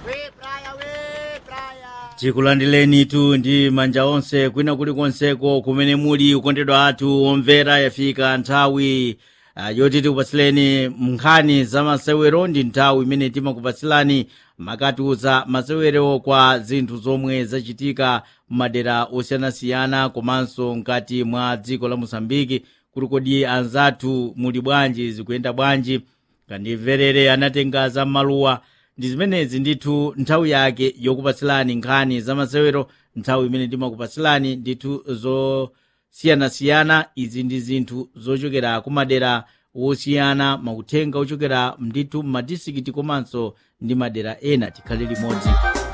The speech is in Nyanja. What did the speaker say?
tikulandireni tu ndi manja onse kwina kulikonseko kumene muli ukondedwa athu omvera yafika nthawi uh, yoti tikupatsileni nkhani za masewero ndi nthawi imene timakupatsilani makatiuza masewero kwa zinthu zomwe zachitika m'madera osiyanasiyana komanso mkati mwa dziko la mosambiki kuti kodi anzathu muli bwanji zikuyenda bwanji kandimverere anatenga za maluwa ndi zimenezi ndithu nthawi yake yokupatsilani nkhani za masewero nthawi imene timakupatsilani ndithu zosiyanasiyana izi ndi zinthu zochokera kumadera wosiyana mauthenga ochokera ndithu m'madisikiti komanso ndi madera ena tikhale limodzi